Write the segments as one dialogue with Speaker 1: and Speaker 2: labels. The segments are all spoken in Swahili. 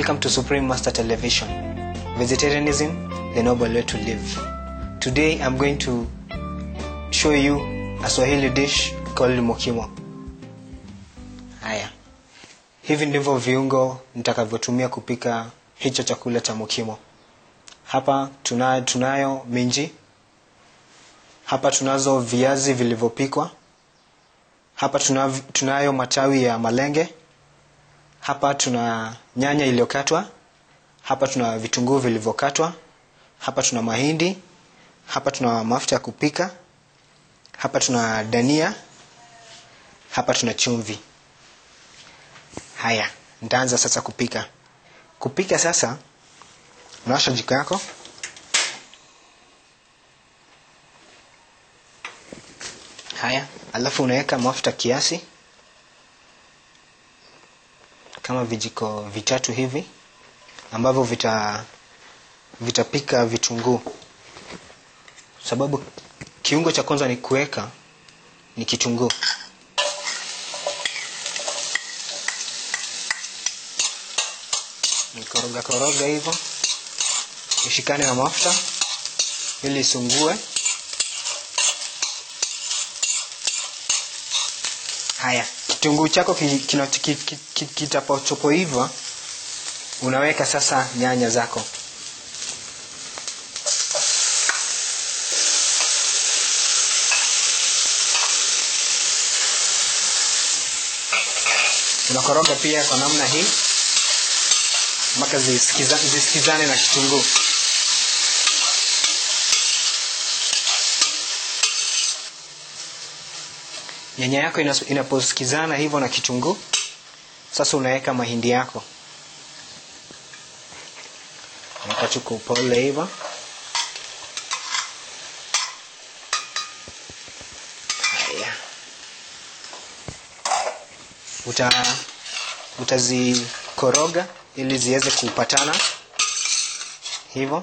Speaker 1: Welcome to Supreme Master Television. Vegetarianism, the noble way to live. Today I'm going to show you a Swahili dish called mokimo. Haya, hivi ndivyo viungo nitakavyotumia kupika hicho chakula cha mokimo. Hapa tunayo, tunayo minji. Hapa tunazo viazi vilivyopikwa. Hapa tuna, tunayo matawi ya malenge. Hapa tuna nyanya iliyokatwa. Hapa tuna vitunguu vilivyokatwa. Hapa tuna mahindi. Hapa tuna mafuta ya kupika. Hapa tuna dania. Hapa tuna chumvi. Haya, nitaanza sasa kupika. Kupika sasa, unawasha jiko yako. Haya, alafu unaweka mafuta kiasi kama vijiko vitatu hivi ambavyo vita vitapika vitunguu, sababu kiungo cha kwanza ni kuweka ni kitunguu. Nikoroga koroga hivyo ishikane na mafuta ili isungue. Haya, kitunguu chako kitapochopoiva, unaweka sasa nyanya zako. Unakoroga pia kwa namna hii mpaka zisikiza, zisikizane na kitunguu. Nyanya yako inaposikizana hivyo na kitunguu, sasa unaweka mahindi yako, weka tu kwa upole hivyo. Haya, uta utazikoroga ili ziweze kupatana hivyo.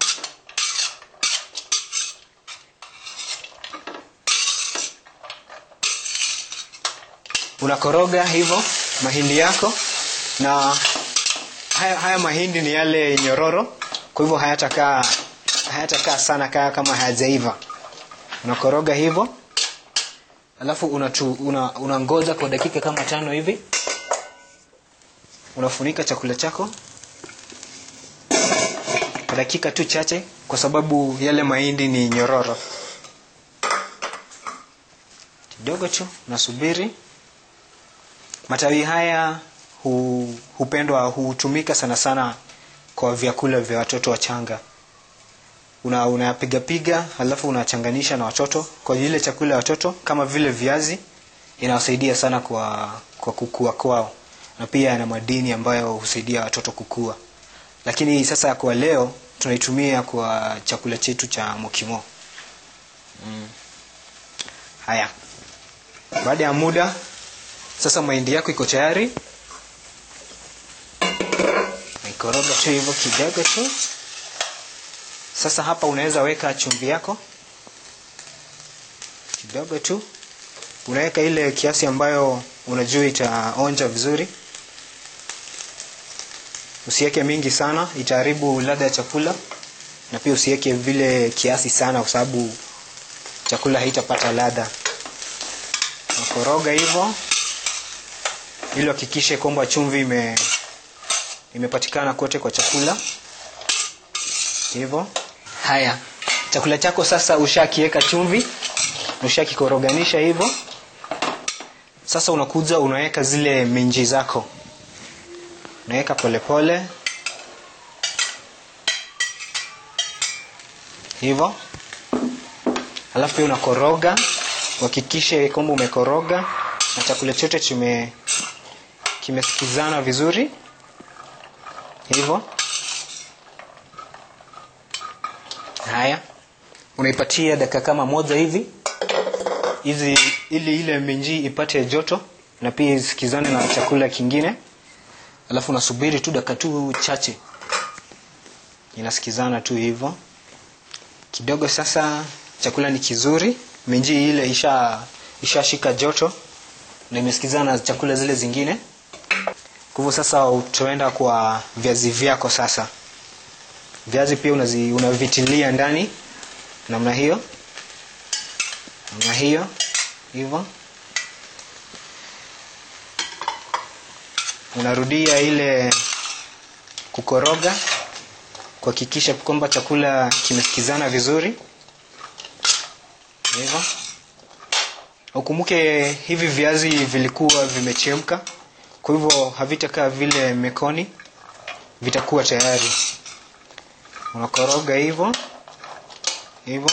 Speaker 1: Unakoroga hivyo mahindi yako, na haya, haya mahindi ni yale nyororo, kwa hivyo hayatakaa hayatakaa sana kaa kama hayajaiva. Unakoroga hivyo, alafu unatu, una, unangoja kwa dakika kama tano hivi unafunika chakula chako kwa dakika tu chache, kwa sababu yale mahindi ni nyororo. Kidogo tu unasubiri. Matawi haya hu, hupendwa hutumika sana sana kwa vyakula vya watoto wachanga. Una unapiga piga, halafu unachanganisha na watoto kwa ile chakula ya watoto, kama vile viazi, inawasaidia sana kwa kwa kukua kwao na pia yana madini ambayo husaidia watoto kukua. Lakini sasa kwa leo tunaitumia kwa chakula chetu cha mokimo. Mm. Haya, baada ya muda sasa mahindi yako iko tayari, naikoroga tu hivyo kidogo tu. Sasa hapa unaweza weka chumvi yako kidogo tu, unaweka ile kiasi ambayo unajua itaonja vizuri. Usiweke mingi sana, itaharibu ladha ya chakula, na pia usiweke vile kiasi sana, kwa sababu chakula haitapata ladha. Nakoroga hivyo ili hakikishe kwamba chumvi ime imepatikana kote kwa chakula hivyo. Haya, chakula chako sasa ushakiweka chumvi, ushakikoroganisha hivyo. Sasa unakuja unaweka zile minji zako, unaweka polepole hivyo, alafu pia unakoroga, uhakikishe kwamba umekoroga na chakula chote chime kimesikizana vizuri hivyo. Haya, unaipatia dakika kama moja hivi hizi ili ile minji ipate joto na pia isikizane na chakula kingine, alafu unasubiri tu dakika tu chache, inasikizana tu hivyo kidogo. Sasa chakula ni kizuri, minji ile isha ishashika joto na imesikizana na chakula zile zingine. Kwa hivyo sasa utaenda kwa viazi vyako sasa. Viazi pia unazi, unavitilia ndani namna hiyo, namna hiyo hivyo. Unarudia ile kukoroga kuhakikisha kwamba chakula kimesikizana vizuri hivyo. Ukumbuke hivi viazi vilikuwa vimechemka, kwa hivyo havitakaa vile mekoni, vitakuwa tayari. Unakoroga hivyo hivyo,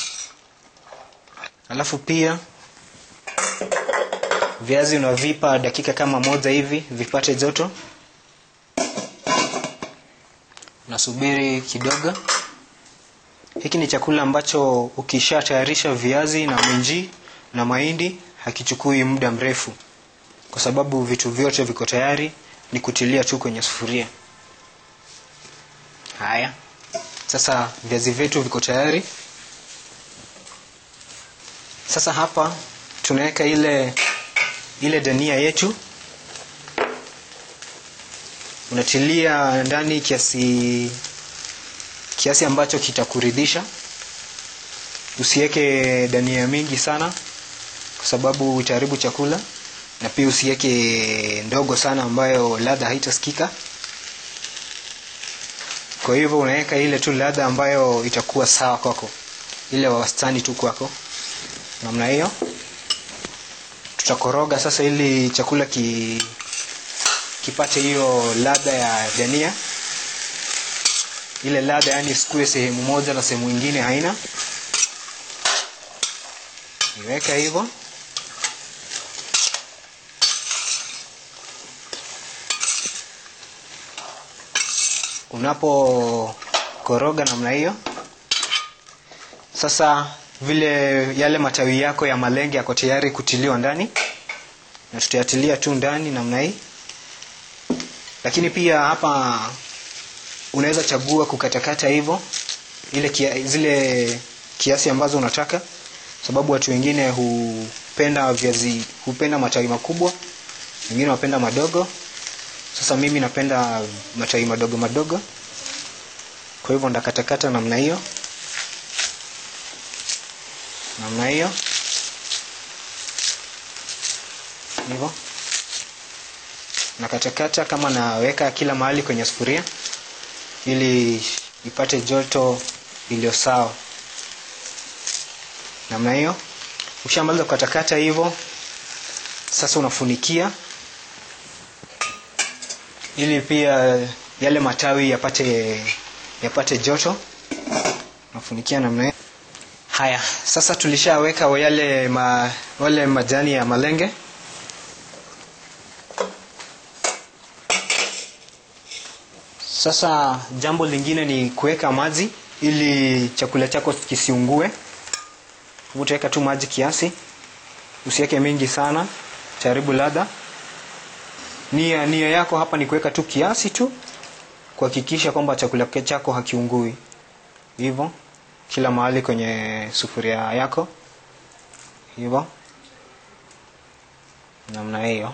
Speaker 1: alafu pia viazi unavipa dakika kama moja hivi vipate joto. Unasubiri kidogo. Hiki ni chakula ambacho ukisha tayarisha viazi na minji na mahindi hakichukui muda mrefu, kwa sababu vitu vyote viko tayari, ni kutilia tu kwenye sufuria. Haya, sasa viazi vyetu viko tayari. Sasa hapa tunaweka ile ile dania yetu, unatilia ndani kiasi kiasi ambacho kitakuridhisha. Usiweke dania mingi sana, kwa sababu itaharibu chakula, na pia usiweke ndogo sana ambayo ladha haitasikika. Kwa hivyo unaweka ile tu ladha ambayo itakuwa sawa kwako, ile wastani tu kwako, namna hiyo. Tutakoroga sasa ili chakula ki kipate hiyo ladha ya dania, ile ladha yani isikue sehemu moja na sehemu nyingine haina. Niweka hivyo. Unapokoroga namna hiyo, sasa vile yale matawi yako ya malenge yako tayari kutiliwa ndani, na tutayatilia tu ndani namna hii. Lakini pia hapa unaweza chagua kukatakata hivyo ile kia, zile kiasi ambazo unataka, sababu watu wengine hupenda viazi, hupenda matawi makubwa, wengine wapenda madogo. Sasa mimi napenda matawi madogo madogo, kwa hivyo ndakatakata namna hiyo, namna hiyo hivyo nakatakata kama naweka kila mahali kwenye sufuria ili ipate joto iliyo sawa namna hiyo. Ukishamaliza kukatakata hivyo, sasa unafunikia ili pia yale matawi yapate yapate joto. Unafunikia namna hiyo. Haya, sasa tulishaweka yale ma, wale majani ya malenge Sasa jambo lingine ni kuweka maji ili chakula chako kisiungue. Utaweka tu maji kiasi, usiweke mingi sana, jaribu ladha. Nia nia yako hapa ni kuweka tu kiasi tu, kuhakikisha kwamba chakula chako hakiungui. Hivyo kila mahali kwenye sufuria yako, hivyo namna hiyo.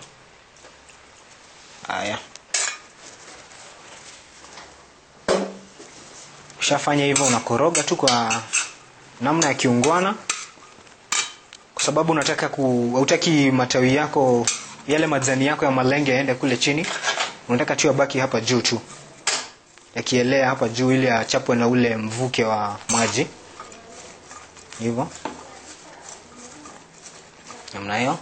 Speaker 1: Haya. Ukishafanya hivyo unakoroga tu kwa namna ya kiungwana, kwa sababu unataka ku hautaki matawi yako yale majani yako ya malenge yaende kule chini, unataka tu yabaki hapa juu tu yakielea hapa juu, ili achapwe na ule mvuke wa maji. Hivyo namna hiyo.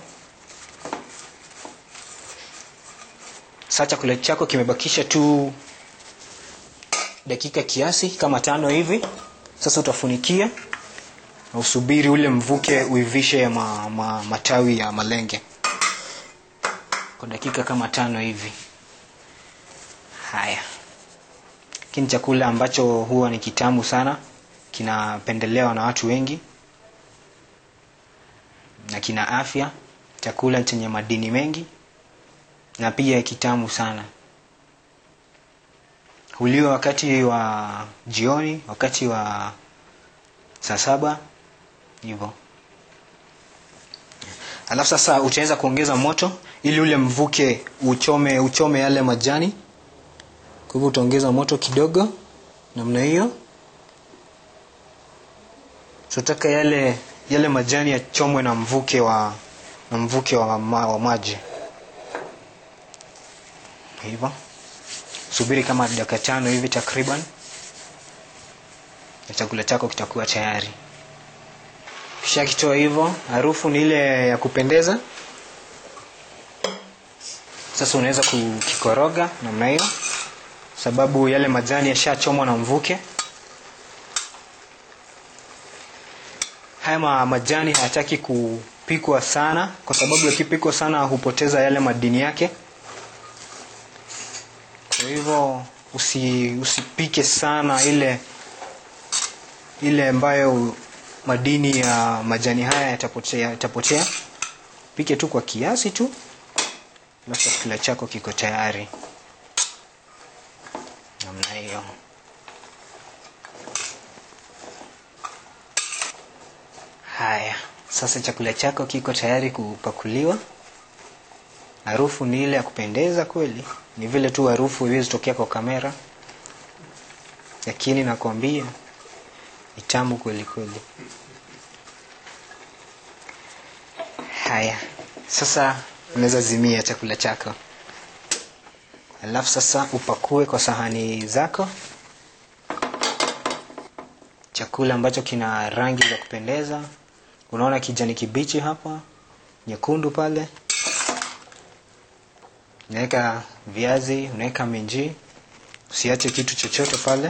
Speaker 1: Sasa chakula chako kimebakisha tu dakika kiasi kama tano hivi. Sasa utafunikia na usubiri ule mvuke uivishe ma, ma, matawi ya malenge kwa dakika kama tano hivi. Haya, hiki ni chakula ambacho huwa ni kitamu sana, kinapendelewa na watu wengi na kina afya, chakula chenye madini mengi na pia kitamu sana huliwa wakati wa jioni, wakati wa saa saba hivyo. Alafu sasa utaweza kuongeza moto ili ule mvuke uchome uchome yale majani kwa hivyo utaongeza moto kidogo namna hiyo tunataka yale yale majani yachomwe na mvuke wa na mvuke wa, ma, wa maji hivyo subiri kama dakika tano hivi takriban na chakula chako kitakuwa tayari kisha kitoa hivyo harufu ni ile ya kupendeza sasa unaweza kukikoroga namna hiyo sababu yale majani yashachomwa na mvuke haya ma- majani hayataki kupikwa sana kwa sababu yakipikwa sana hupoteza yale madini yake kwa hivyo usi, usipike sana ile ile ambayo madini ya majani haya yatapotea, yatapotea. pike tu kwa kiasi tu alafu chakula chako kiko tayari namna hiyo haya sasa chakula chako kiko tayari kupakuliwa harufu ni ile ya kupendeza kweli ni vile tu harufu iwezi tokea kwa kamera lakini nakwambia ni tamu kweli kweli haya sasa unaweza zimia chakula chako alafu sasa upakue kwa sahani zako chakula ambacho kina rangi za kupendeza unaona kijani kibichi hapa nyekundu pale unaweka viazi unaweka minji usiache kitu chochote pale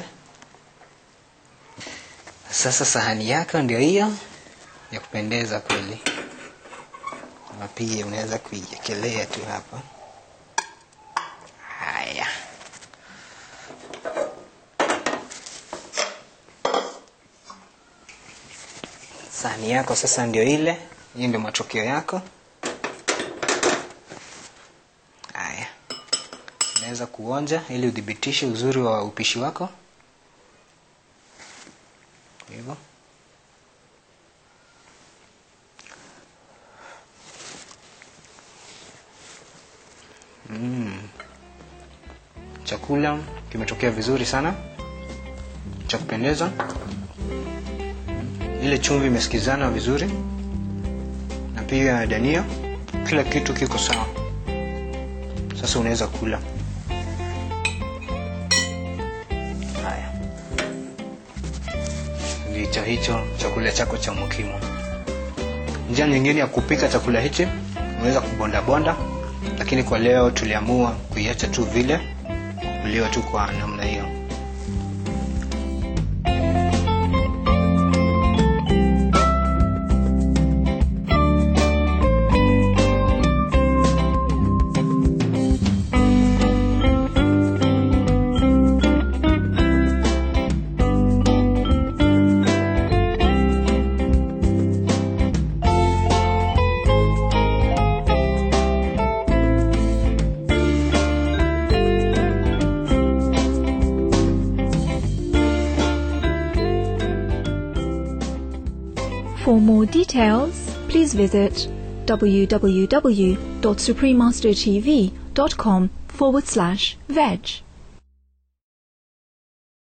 Speaker 1: sasa sahani yako ndio hiyo ya kupendeza kweli na pia unaweza kuiekelea tu hapa haya sahani yako sasa ndio ile hii ndio matokeo yako haya unaweza kuonja ili udhibitishe uzuri wa upishi wako hivyo mm. chakula kimetokea vizuri sana cha kupendeza ile chumvi imesikizana vizuri na pia dania kila kitu kiko sawa sasa unaweza kula haya ndicho hicho chakula chako cha mukimo njia nyingine ya kupika chakula hichi unaweza kubondabonda lakini kwa leo tuliamua kuiacha tu vile kuliwa tu kwa namna hiyo
Speaker 2: For more details, please visit www.suprememastertv.com forward slash veg.